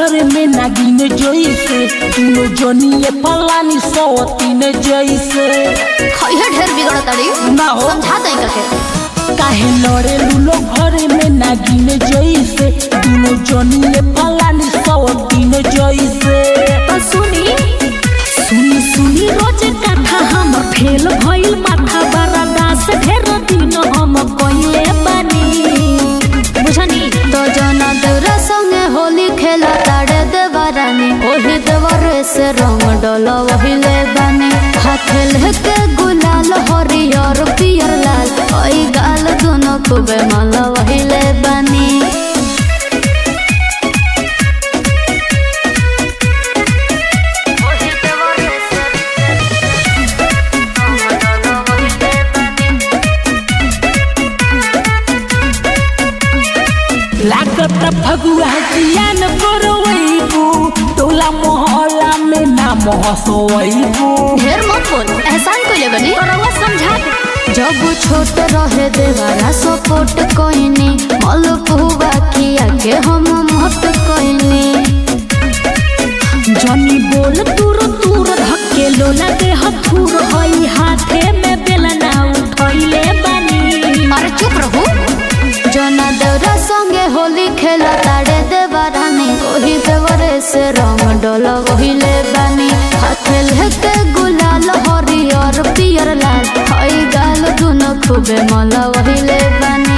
घर में नागिन जैसे दुनो जनिए फलानी सवतीन जैसे खैहे ढेर बिगड़ ताड़ी ना हो। समझा दई करके काहे लड़े लूलो घर में नागिन जैसे दुनो जनिए फलानी सवतीन जैसे तो सुनी सुनी सुनी रोज कथा हमर फेल भइल माथा बड़ा दास ढेर दिन हम कइले बानी बुझनी तो जना देवरा संगे होली खेला ताड़े देवरानी ओही देवरे से रंग डोलो वहिले बानी हाथ लेके गुलाल हरियर पियर लाल ओई गाल दोनों खूबे माला वहिले बानी लागत फगुआ जियान करवैबू टोला मोहल्ला में नाम हसवैबू ढेर मत बोल एहसान कोई बनी रउआ समझा दे। जब छोट रहे देवारा सपोर्ट कोइनी मल पुआ किया के हम मत कोइनी जनी बोल दूर दूर धक्के लोला दे हथुर हई हाथे में बेलना उठैले बानी अरे चुप रहू जना देवरा संगे होली खेला ताड़े देवरानी ओही देवरे से रंग डोला वहिले बानी हाथे लेके गुलाल हरियर पियर लाल हई गाल दुनो खूबे मला वहिले बानी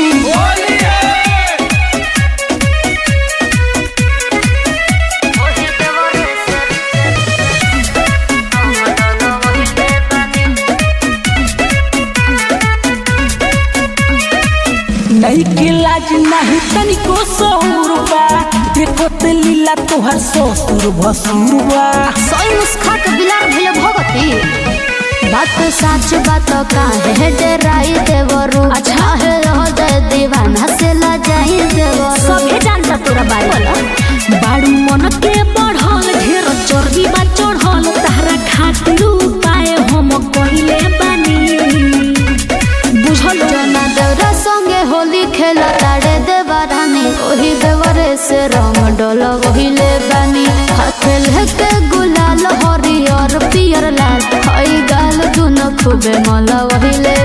नहीं के लाज नहीं तनिको सौर बा देखो ते लीला तोहर ससुर भसुर बा सोई मुस्खा के बिलार भेले भगती बात सच बात काहे है डराई देवरू अच्छा है हो दे दीवाना से ला जाई देवरू सभे जानता तोरा बारे बाड़ू मन के बढ़ल ढेर चर्बी बा चढ़ल तारा खातिर उपाय हम कहिले बानी बुझल जना देवरा संगे होली खेला ताड़े देवरानी ओही देवरे से रंग डोलो वहिले बानी हाथ लेके गुलाल हरियर पियर लाल हई गाल दुनो खूबे मला वहिले